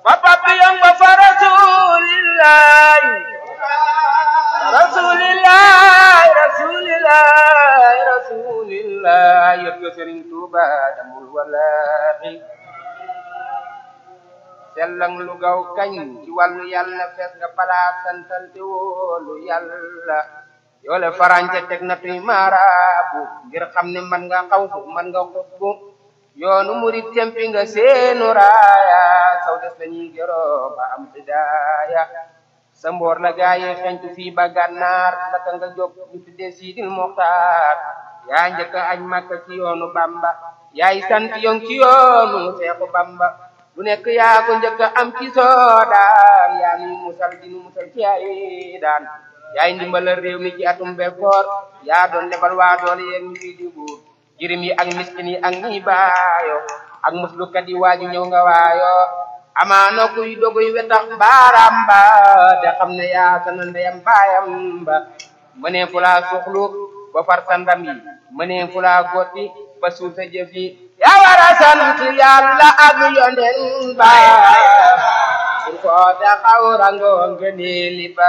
ba papillon ba fa rasulillahi rasulillahi rasulillahi rasulillahi yot ko Sëriñ Tuuba damul wallahi sellang lu gaw kañ ci wàllu yàlla fees nga palaas santal te wóolu yàlla yoole farañte teg na tuy maaraabu ngir xam ne man nga xaw fu man nga xubbu yoonu murit tempi nga seenu raaya saw des lañuy gëroo ba am hidaaya sa mboor la gaaye xentu fii ba gànnaar naka nga jóg ñu tudde siidil moxtaar yaa njëkk añ màkka ci yoonu bamba yaay sant yong ci yoonu seexu bamba lu nekk yaa ko njëkk am ci soodaan yaa nuy musal dinu musal ci ay daan yaay ndimbalal réew mi ci atum bekkoor yaa doon lebal waa doole yéen ñu fii di buur jirim yi ak miskin yi ak ñi baayo ak muslukat yi waaju ñëw nga waayo amaana kuy doguy wetax baaraam ba te xam ne yaa sana ndeyam baayam ba mënee fu laa suxlu ba far sa ndam yi mënee fu laa gotti ba suul sa jëf yi yaa war a sant yàlla ak yonen ba pour ko taxaw rango ngëneeli ba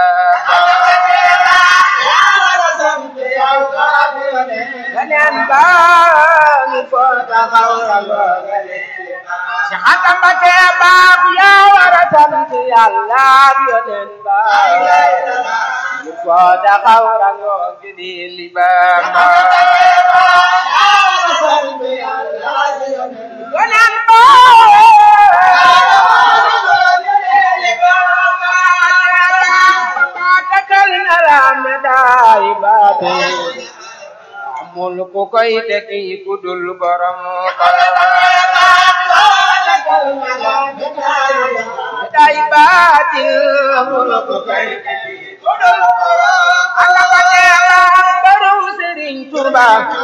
yonen ba ñu ko taxaw rango ngëneeli ba si xatam ba tee baab yaa war a sant yàlla ak yonen ba ñu ko taxaw rango ngëneeli ba yonen ba takal na la medaay baate amul ku koy tekki ku dul borom medaay baate amul ku koy tekki ku dul borom Allah ba teela baru Sëriñ Tuuba